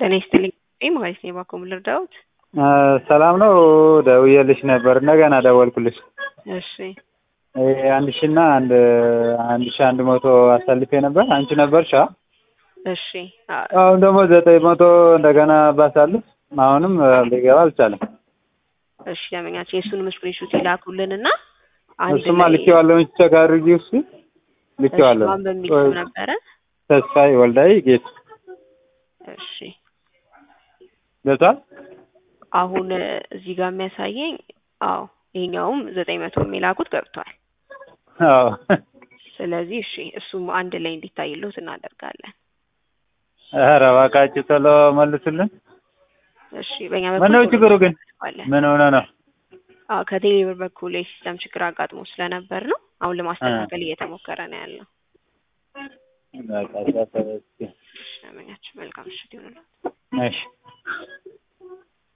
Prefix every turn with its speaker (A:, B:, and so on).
A: ጤና ይስጥልኝ ማለት ነው። እባክዎ ምን ልርዳዎት?
B: ሰላም ነው። ደውዬልሽ ነበር እንደገና ደወልኩልሽ።
A: እሺ
B: አንድ ሺ እና አንድ አንድ ሺ አንድ መቶ አሳልፌ ነበር። አንቺ ነበርሽ? አ?
A: እሺ
B: አሁን ደግሞ ዘጠኝ መቶ እንደገና ባሳልፍ አሁንም ሊገባ አልቻለም።
A: እሺ ደንበኛችን የእሱንም ስክሪንሾት ይላኩልንና አንድ
B: እሱማ
A: ላይ-
B: ልኬዋለሁ። ቼክ አድርጊ። እሱ ልኬዋለሁ።
A: እሺ፣ ማን በሚል ስም ነበረ?
B: ተስፋዬ ወልዳይ ጌት
A: እሺ
B: ገብቷል።
A: አሁን እዚህ ጋር የሚያሳየኝ አዎ ይሄኛውም ዘጠኝ መቶ የሚላኩት ገብቷል።
B: አዎ
A: ስለዚህ እሺ እሱም አንድ ላይ እንዲታይልዎት እናደርጋለን።
B: ኧረ እባካችሁ ቶሎ መልሱልን።
A: እሺ በእኛ
B: ምነው
A: በኩል
B: ችግሩ ግን
A: እናደርገዋለን።
B: ምን ሆነ ነው?
A: አዎ ከቴሌብር በኩል የሲስተም ችግር አጋጥሞ ስለነበር ነው አሁን ለማስተካከል እየተሞከረ ነው ያለው።
B: በቃ እሺ፣
A: እሺ ደንበኛችን መልካም ምሽት ይሁንልዎት።
B: እሺ